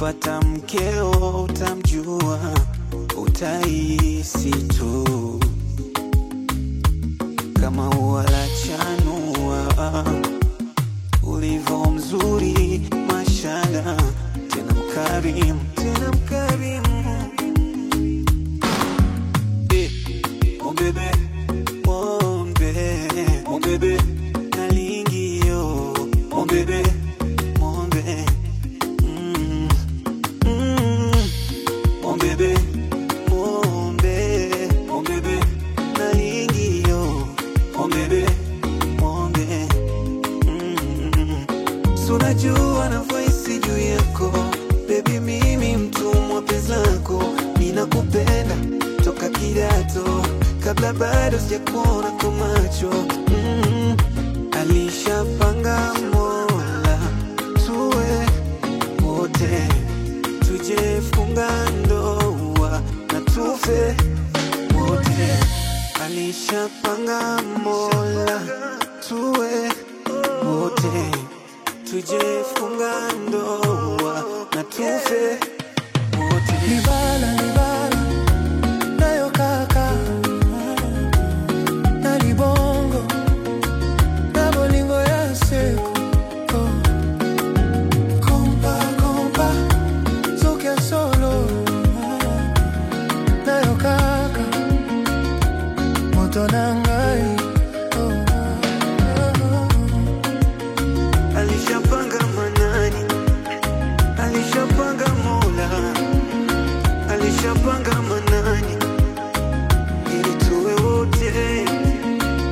ukipata mkeo utamjua, utahisi tu kama ua la chanua, ulivyo mzuri mashala, tena mkarimu, tena mkarimu Eh, mon bébé, mon bébé, mon bébé, nalingi yo, mon bébé, mon bébé, mm, mm, mon bébé, mon bébé, mon bébé, nalingi yo, mon bébé, mon bébé, mm, so najua navyohisi juu yako bebi, mimi mtumwa penzi lako, ninakupenda toka kidato, kabla bado sijakuona kwa macho mm. Alishapanga Mola tuwe wote, tujefunga ndoa na tufe wote. Alishapanga Mola tuwe wote, tujefunga ndoa na tufe wote. Libala, libala, nayo kaka na libongo na bolingo ya seko kompa kompa soki ya solo nayo kaka moto na